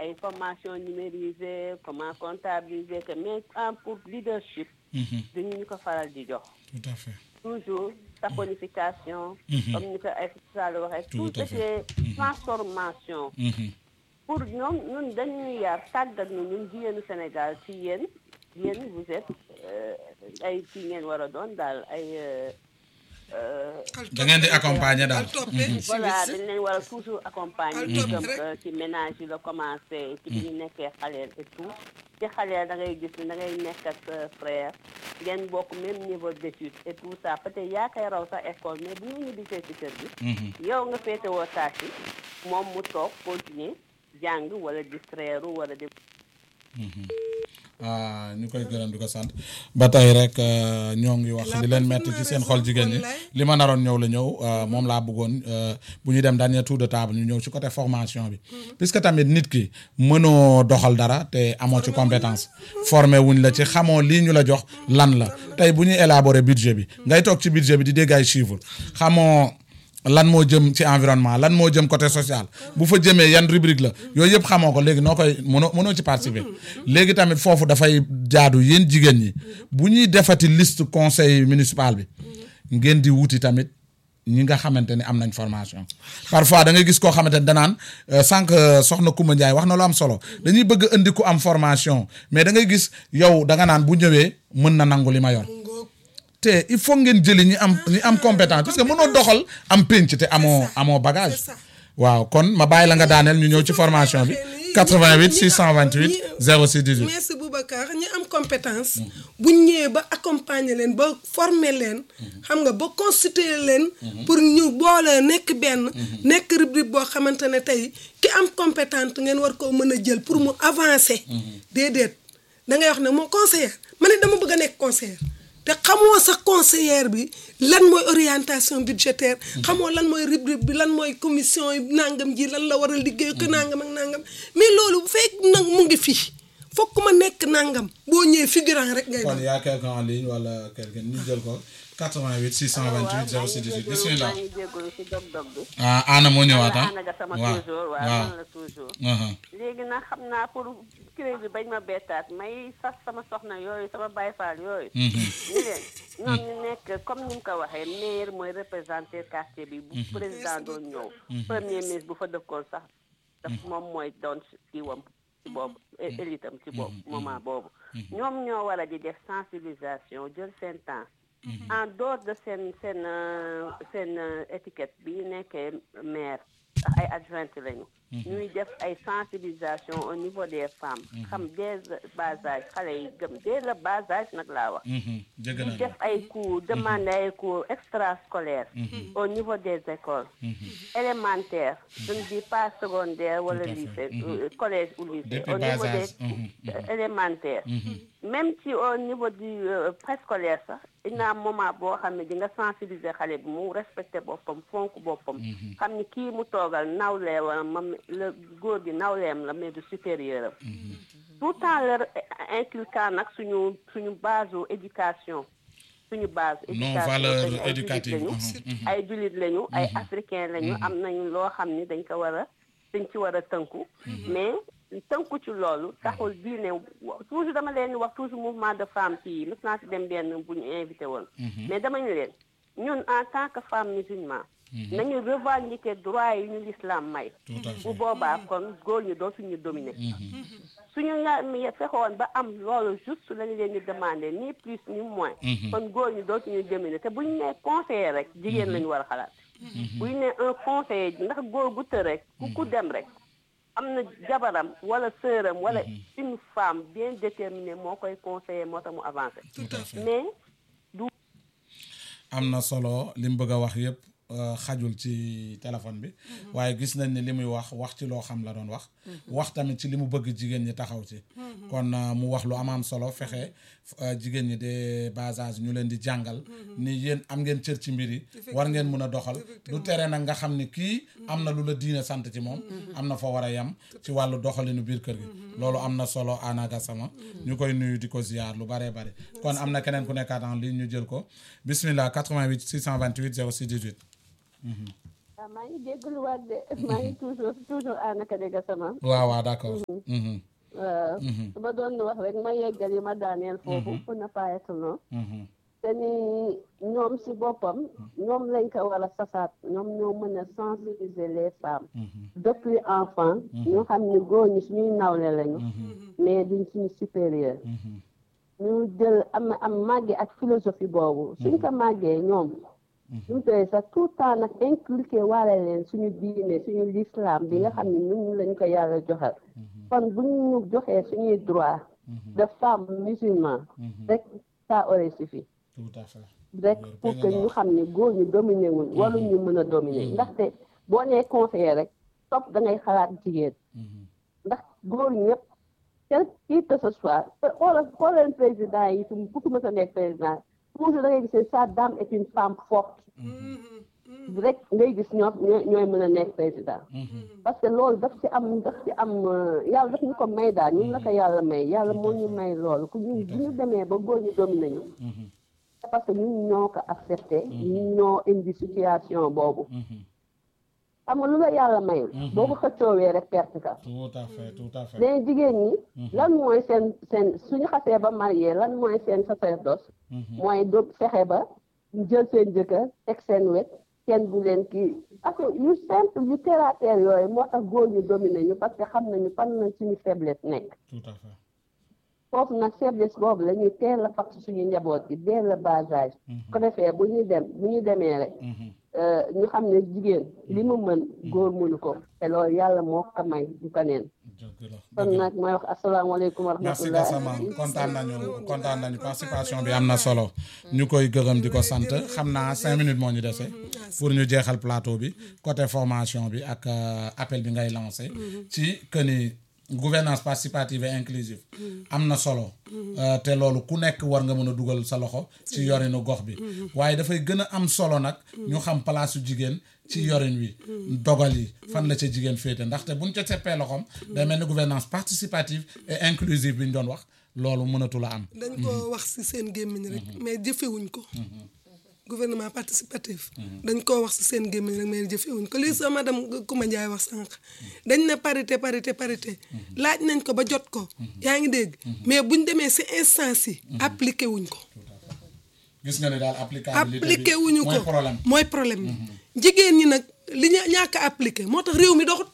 ay formation numérisée comment comptabiliser que mais en pour leadership Mhm. duñu ñu ko faral di jox tout à fait toujours saponification comme ni ko ay Sall waxee Tout tout à ce qui fait. est transformation Mhm. pour ñoom ñun dañuy yar tàggat ñu ñun jigéenu Sénégal ci yéen yéen vous êtes euh, ay kii ngeen war a doon daal ay euh, euh, da ngeen di accompagner daal al toppee voilà civisme. dañ leen war a toujours accompagner Al ñu topp jëm rek. euh, ci ménage yi la commencé ci bi ñu nekkee xaleel et tout ci xaleel da ngay gis ni da ngay nekk ak sa frère ngeen bokk même niveau d'étude et tout ça peut-être yaa koy raw sa école mais bu ñu ñibbisee ci kër gi Mhm. yow nga féetewoo tâche yi moom mu toog continuer jàng wala distraire wala di ah ñu koy gërëm di ko sant ba tey rek euh, ñoo ngi wax li leen metti ci seen xol jigéen ñi li ma naroon ñëw la ñëw euh, moom laa bëggoon euh, bu ñu dem dernier tour de table ñu ñëw ci côté formation bi puisque tamit nit ki mënoo doxal dara te amoo ci compétence formé wuñ la ci xamoo lii ñu la jox lan la tey bu ñuy élaborer budget bi ngay toog ci budget bi di dégg ay chiffres xamoo lan moo jëm ci environnement lan moo jëm côté social bu fa jëmee yan rubrique la yooyu yëpp xamoo ko léegi noo koy mënoo mënoo ci participer léegi tamit foofu dafay jaadu yéen jigéen ñi bu ñuy defati liste conseil municipal bi ngeen di wuti tamit ñi nga xamante ne am nañ formation parfois da ngay gis koo xamante ne danaan euh, sànq euh, soxna Koumba Ndiaye wax na lu am solo dañuy bëgg a indi ku am formation mais da ngay gis yow da nga naan bu ñëwee mën na nangu li ma yor te il faut ngeen jëli ñi am ñi am compétence parce que mënoo doxal am pénc te amoo amoo bagage c'est ça. waaw kon ma bàyyi la nga daaneel ñu ñëw ci formation bi 88 628 06 18 merci Boubacar ñi am compétence bu ñëwee ba accompagner leen ba former leen xam nga ba constituer leen pour ñu boole nekk benn nekk rubrique boo xamante ne tey ki am compétente ngeen war koo mën a jël pour mu avancer déedéet da ngay wax ne moo conseiller ma ne dama bëgg a nekk conseiller te xamoo sax conseillère bi lan mooy orientation budgétaire xamoo lan mooy rubrique bi lan mooy commission yi nangam ji lan la war a liggéey ko nangam ak nangam mais loolu bu fekk nag mu ngi fii fokk ma nekk nangam boo ñëwee figurant rek ngay kon doon y a quelqu'un en ligne wala quelqu'un ñu jël ko 88 628 06 18 bismillah maa ngi jégalu ci dog-dog bi ah Anna moo ñëwaat ah ana nga sama waaw toujours waaw waaw man la toujours aha. léegi nag xam naa pour kuréel bi bañ ma bettaat may sas sama soxna yooyu sama baay faal yooyu Mhm. ni leen ñoom ñu nekk comme ni mu ko waxee maire mooy représenté quartier bi bu président doon ñëw premier ministre bu fa dëkkoon sax daf moom mooy doon kii wam ci boobu é- élitam ci boobu moment boobu ñoom ñoo war a di def sensibilisation jël seen temps en dehors de seen seen euh, seen euh, étiquette bi ñu nekkee maire ndax ay adjointe lañu ñuy def ay sensibilisation au niveau des femmes xam dès le bas âge xale yi gëm dès le bas âge nag laa wax Mhm. jégg ñu naa def ay cours demander ay cours extrascolaires au niveau des écoles élémentaires je ne dis pas secondaire wala Tout à fait. lycée Mhm. euh, collège ou lycée Depuis au bas niveau âge. des Mhm. euh, élémentaires même si au niveau du euh, préscolaire sax dina am moment boo xam ne di nga sensibiliser xale bi mu respecter boppam fonk boppam xam ni kii mu toogal nawleem mam la góor gi nawleem la mais du supérieur am tout le temps leur inculquant nag suñu suñu base u éducation suñu base non éducation valeur dañu ay éducative jullit lañu ay jullit lañu ay africain lañu am nañu loo xam ni dañ ko war a dañ ci war a tënku mais tënku ci loolu taxul diine wa- toujours dama leen di wax toujours mouvement de femmes fii mës naa si dem benn bu ñu invité woon mais dama ñu leen ñun en tant que femme musulman nañu revendiquer droit yi ñu l'islam may Tout à fait. bu boobaa kon góor ñi dootuñu dominer suñu nga mi fexoon ba am loolu juste lañu leen di demander ni plus ni moins kon góor ñi dootuñu dominer te bu ñu nee conseiller rek jigéen lañu war a xalaat bu ñu nee un conseiller ndax góor gu të rek ku ku dem rek am na jabaram wala sœuram wala une femme bien déterminée moo koy conseiller moo tax mu avancé tout à fait mais am na solo li mu bëgg a wax yëpp euh, xajul ci téléphone bi waaye gis nañ ni li muy wax wax ci loo xam la doon wax wax tamit ci li mu bëgg jigéen ñi taxaw ci kon euh, mu wax lu am am solo fexe euh, jigéen ñi de bas âge ñu leen di jàngal ni yéen am ngeen cër ci mbir yi war ngeen mun a doxal du tere nag nga xam ni kii am na lu la diine sant ci moom am na fa war a yem ci wàllu doxalinu biir kër gi loolu am na solo Anna Gassama ñu koy nuyu di ko ziar lu baree bare kon am na keneen ku nekkaat en ligne ñu jël ko bismillah 88 628 06 18 waaw maa ngi jégaluwaat de maa ngi toujours toujours ànaka dégg sama waaw waaw d'accord Mhm, waaw su ma doon wax rek ma yeggal yi ma daaneel foofu pour ne pas être long mhm, te ni ñoom si boppam ñoom lañ ko war a sasaat ñoom ñoo mën a sensibiliser les femmes mhm, depuis enfant ñu xam ni góor ñi suñuy nawle lañu mais duñ suñu supérieur mhm, ñu jël am am màggee ak philosophie boobu suñ ko màggee ñoom ñu tey sax tout le temps nag inculqué waale leen suñu diine suñu l'islam bi nga xam ne ñun lañ ko yàlla joxal kon bu ñu joxee suñuy droit de femme musulman rek ça aurait suffi tout à fait rek pour que ñu xam ne góor ñu dominé wuñ waru ñu mën a dominer ndaxte boo nee conseiller rek topp da ngay xalaat jigéen Mhm, ndax góor ñëpp quel qui que ce soit xoolal xoolal président yi fu ku fi mës a nekk président toujours da ngay gis ne sa dame est une femme forte rek ngay gis ñoom ñooy ñooy mën a nekk président parce que loolu daf ci am daf ci am euh, yàlla daf ñu ko may daal ñun la ko yàlla may yàlla moo ñu may loolu ku ñu bu ñu demee ba góor ñu dominé ñu mhm, c'est parce que ñun ñoo ko accepté ñun ñoo indi situation boobu mhm. xam nga lu la yàlla mayul boo ko xëccoowee rek perte ka tout à fait tout à fait léegi jigéen ñi lan mooy seen seen suñu xasee ba marié lan mooy seen sacerdoce mooy do fexe ba jël seen jëkkër teg seen wet kenn du leen kii parce que yu simple yu terre à terre yooyu moo tax góor ñu dominé ñu parce que xam nañu fan la suñu faiblesse nekk tout à fait foofu nag faiblesse boobu la ñuy teel a fàq suñu njaboot gi dès le bas âge ko defee bu ñuy dem bu ñu demee rek Mhm, euh, ñu xam ne jigéen li mu mën góor mënu ko te loolu yàlla moo ko may du ko neen dëgg la kon nag mooy wax asalaamaaleykum wa merci rahmatulah Gassama kontaan nañu kontaan nañu participation bi am na solo ñu koy gërëm di ko sant xam naa cinq minutes moo ñu dese pour ñu jeexal plateau bi côté formation bi ak euh, appel bi ngay lancé ci que ni gouvernance participative et inclusive am na solo Euh, te loolu ku nekk war nga mën a dugal sa loxo ci yorinu gox bi waaye dafay gën a am solo nag ñu xam place su jigéen ci yorin wi dogal yi fan la ca jigéen féete ndaxte buñ ca seppee loxoom day mel ni gouvernance participative et inclusive bi ñu doon wax loolu mënatul a am dañ ko wax ci seen gémmiñ rek mais jëfewuñ ko gouvernement participatif dañ koo wax ci seen gémmiñ rek mais jëfewuñ ko lii sa madame Kouma Ndiaye wax sànq dañ ne parité parité parité laaj nañ ko ba jot ko yaa ngi dégg mais buñ demee ci instance yi appliqué wuñ ko gis nga ne daal applicabilité appliqué bi wuñu mooy ko problème mooy problème bi jigéen ñi nag li ñu ñàkk a appliqué moo tax réew mi doxut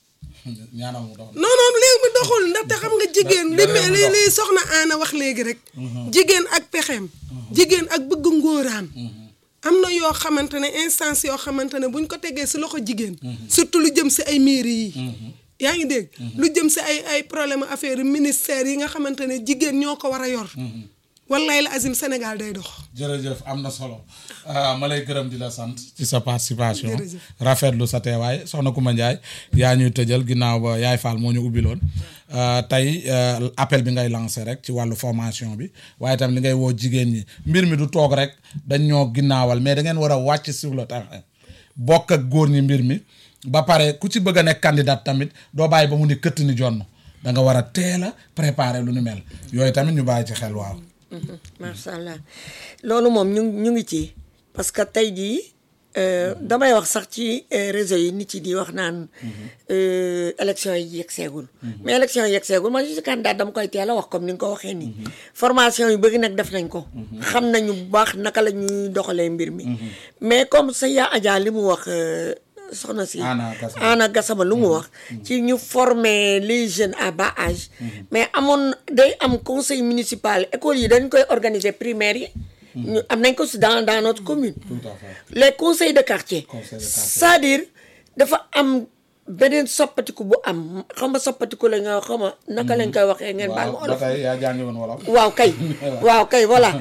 ñaanal mu dox non non réew mi doxul ndaxte xam nga jigéen li da- réew mi li dox. li soxna Aana wax léegi rek jigéen ak pexeem jigéen ak bëgg ngóoraam am na yoo xamante ne instance yoo xamante ne buñ ko tegee si loxo jigéen surtout lu jëm si ay mairie yi yaa ngi dégg lu jëm si ay ay problème affaire ministère yi nga xamante ne jigéen ñoo ko war a yor wallaay la azim Sénégal day dox jërëjëf am na solo ah, ma lay gërëm di la sant ci sa participation Jërëjëf. rafetlu sa teewaay soxna Kouma Ndiaye yaa ñuy tëjal ginnaaw ba yaay Fall moo ñu ubbiloon ah, tey ah, appel bi ngay lancé rek ci wàllu formation bi waaye tam li ngay woo jigéen ñi mbir mi du toog rek dañ ñoo ginnaawal mais da ngeen war a wàcc sur le terrain bokk ak góor ñi mbir mi ba pare ku ci bëgg a nekk candidat tamit doo bàyyi ba mu ni këtt ni jonn da nga war a teel a préparer lu nu mel yooyu tamit ñu bàyyi ci xel waaw macha allah loolu moom ñu ñu ngi ci parce que tey jii euh, damay wax sax ci euh, réseau yi nit yi di wax naan euh, élection yi yegg seegul mais élection yi yegg seegul man je suis candidat dama koy teel a wax comme ni nga ko waxee nii formation yu bëri nag def nañ ko xam nañu bu baax naka la ñuy doxalee mbir mi mais comme sa yaa Adja li mu wax euh, soxna si Anna Gassama. Anna Gassama lu mu wax ci ñu former les jeunes à bas âge mais amoon day am conseil municipal école yi dañ koy organiser primaire yi ñu am nañ ko si dans dans notre commune tout à fait les conseils de quartier Conseil de quartier. c'est-à-dire dafa am beneen soppatiku bu am xam nga soppatiku la nga xam nga naka lañ koy waxee ngeen baal ma waaw ba olof tey yaa jàngi woon wolof waaw kay waaw kay voilà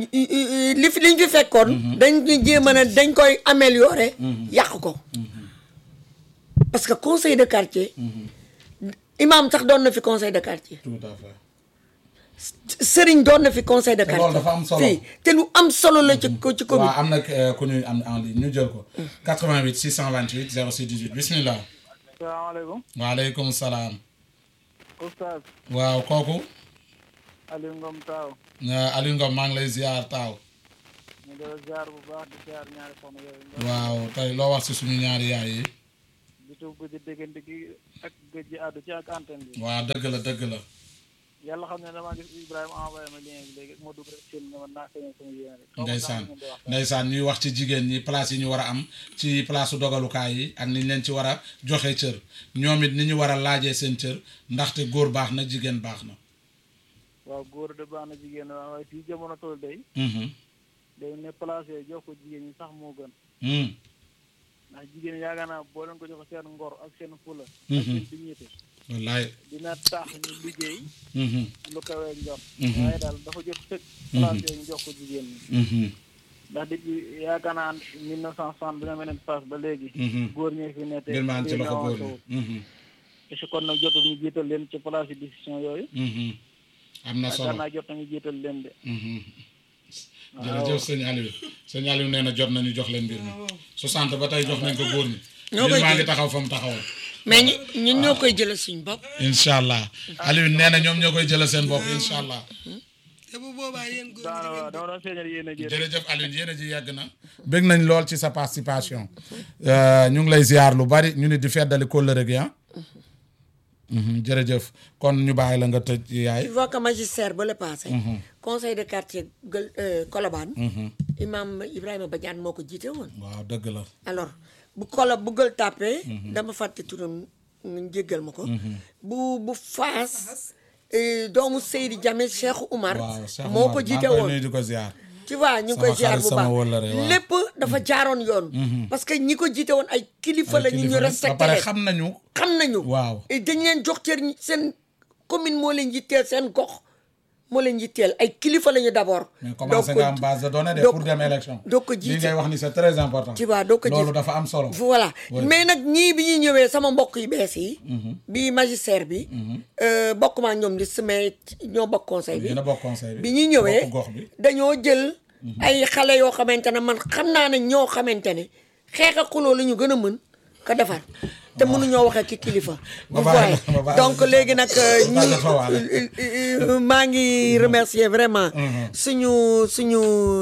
li fi liñ fi fekkoon dañ ñu jéem a ne dañ koy améliorer yàq ko parce que conseil de quartier imam sax doon na fi conseil de quartier tout à fait sëriñ doon na fi conseil de Te loolu quartier dafa am solo. fii te lu am solo la ci ko ci commune waaw am na euh, ku ñuy am en ligne ñu jël ko 88 628 06 18 bismillah salaamaaleykum waaleykum salaam oustaz waaw kooku Aliou Ngom Taaw euh, Aliou Ngom maa ngi lay ziar taaw ñu doon ziar bu baax di ziar ñaari soxna yooyu nga waaw tey loo wax si suñu ñaari yaay yi di tuub gëj a déggante gi ak gëj a àddu ci ak antenne bi waaw dëgg la dëgg la yàlla xam ne damaa gis Ibrahima envoyé ma lien bi léegi moo dugg rek seen ne ma naa feeñal sama yéene rek xaw ma sax ndeysaan lu ngeen di wax ndeysaan ñuy wax ci jigéen ñi place yi ñu war a am ci place su dogalukaay yi ak ni ñu leen ci war a joxe cër ñoom it ni ñu war a laajee seen cër ndaxte góor baax na jigéen baax na waaw góor de baax na jigéen waaw waaye fii jamono tool day Mhm. day ne place yooyu jox ko jigéen ñi sax moo gën Mm. ndax jigéen ñi yaakaar naa boo leen ko jox seen ngor ak seen fula ak Mhm. seen dignité wallaay dina tax ñu liggéey Mhm. lu kawee njot Mhm. waaye daal dafa jot sëkk place yooyu ñu jox ko jigéen ñi Mhm. ndax depuis yaakaar naa mille neuf cent soixante bi nga mel ne face ba léegi Mhm. góor ñee fi ne te mbir maan ci loxo góor ñi ñi Mhm. te si kon nag jotul ñu jiital leen ci place yi décision yooyu Mhm. am na yaakaar solo naa jot nañu jiital leen de Mhm. jërëjëf sëñ Aliou sëñ Aliou nee na jot nañu jox leen mbir mi 60 ba tey jox nañ ko góor ñi Ñoo mbir koy maa ngi jël. taxaw fa mu taxawoon mais ñu ñun ñoo koy jëlee suñ bopp. incha allah Aliou nee na ñoom ñoo koy jëlee seen bopp incha allah te bu boobaa yéen góor daana ñi waaw dama doon feeñal yéen a jël jërëjëf Aliou yéen a ji yàgg na bëgg nañ lool ci sa participation Euh, ñu ngi lay ziar lu bari ñu nit di feddali kóllëre gi ah Mhm, jërëjëf kon ñu bàyyi la nga tëj yaay tu vois que magistère ba le passé. conseil de quartier Gueul euh, Colobane. imam Ibrahima Badiane moo ko jiite woon. waaw dëgg la alors bu kolo bu Gueule Tapée dama fàtte turam nga jéggal ma ko. bu bu Faas. euh, doomu Seydi Diame Cheikh Oumar. waaw Cheikh moo Omar, ko jiite maa ngi koy woon. nuyu di ko ziar tu vois ñu ngi Sama koy ziar xarit, bu sama baax wóllare, waaw. lépp dafa jaaroon yoon. parce que ñi ko jiite woon ay kilifa la ñu ñu Kilifa ba respecté pare leen. xam nañu xam nañu. waaw et dañ leen jox cër ñi- seen commune moo leen yitteel seen gox moo leen yitteel ay kilifa la ñu d' abord. mais commencé nga am base de données de doo pour ko- dem élection doo ko li jiite. ngay wax ni c'est très important Tu vois, doo ko loolu jiite. dafa am solo voilà Oui. mais nag ñii bi ñuy ñëwee sama mbokk yu bees yi. bi magistère bi. euh, bokk maa ñoom di mais ñoo bokk conseil bi. yéen a bokk conseil bi bi ñuy ñëwee bokk gox bi dañoo jël ay xale yoo xamante ne man xam naa ne ñoo xamante ne xeex ak xuloo la ñu gën a mën ko defar te mënuñoo waxee ki kilifa. Ma vous bàyyi la- voyez ma bàyyi la donc nga léegi nag tàggat- nga tàggat fa waale. ñu maa ngi remercier vraiment. suñu suñu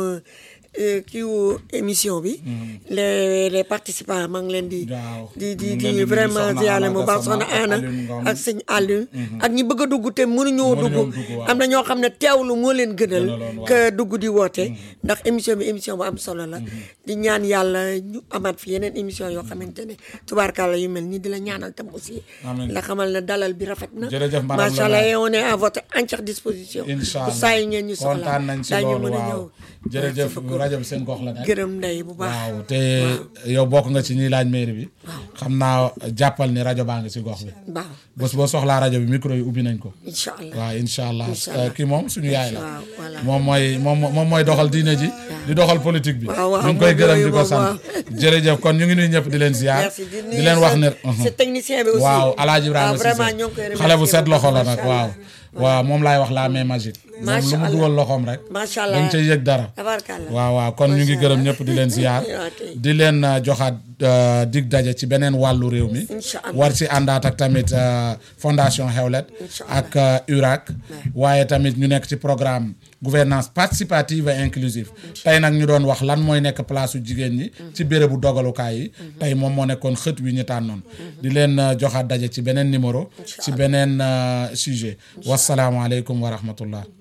euh, kiiwu émission bi. les les participants maa ngi leen di. Waaw. di di ñu ngi leen di di nuyu vraiment Soxna ziyaare Anna mu baax Gassama soxna ak Anna Alioune Ngom. ak sëñ Aliou. ak ñi bëgg a dugg te mënuñoo Mënuñoo dugg. dugg, waaw. am na ñoo xam ne teewlu moo leen gënal. Gënaloon, waaw. que dugg di woote. ndax émission bi émission bu am solo la. di ñaan yàlla ñu amaat fi yeneen émission yoo xamante ne tubaarkàlla yu mel nii di la ñaanal tam aussi. Amiin. la xamal ne dalal bi rafet na. Jërëjëf, madame macha la allah maire. et on est à votre entière disposition. incha bu allah saa yu ngeen ñu soxla kontaan nañ si daañu loolu mën a waaw ñëw. jërëjëf Merci beaucoup. rajo bi seen gox la nekk gërëm ndey bu baax. waaw te yow bokk nga ci ñiy laaj mairie bi xam naa jàppal ni rajo baa ngi si gox bi waaw bés boo soxlaa rajo bi micro yi ubbi nañ ko incha allah. waaw incha allah Incha allah. kii moom suñu yaay la waaw voilà. moom mooy moom moom mooy doxal diine ji di doxal politique bi waaw, waaw, ñu ngi koy moom gërëm yooyu di ko moom, sant jërëjëf kon ñu ngi nuy ñëpp di leen ziar merci di di leen wax ne sa technicien bi aussi. waaw alaaji Ibrahima waaw vraiment Cissé ñoo ngi koy remercier xale bu set bu loxo baax, la nag macha waaw allah. waaw moom laay wax la main magique moom Macha lu mu allah. dugal loxoom rek macha allah dañ cay yëg dara tabarkàlla. waaw waaw kon ñu ngi Macha gërëm allah. ñëpp di leen ziar Ok. di leen uh, joxaat uh, dig daje ci beneen wàllu réew mi Incha allah. war ci àndaat ak tamit uh, fondation Hewlet Incha ak uh, URAC waaye tamit ñu nekk ci programme gouvernance participative et inclusive tey nag ñu doon wax lan mooy nekk place u jigéen ñi ci bérébu dogalukaay yi tey moom moo nekkoon xët wi ñu tànnoon di leen uh, joxaat daje ci beneen numéro ci beneen uh, sujet wasalaamaaleykum wa rahmatullah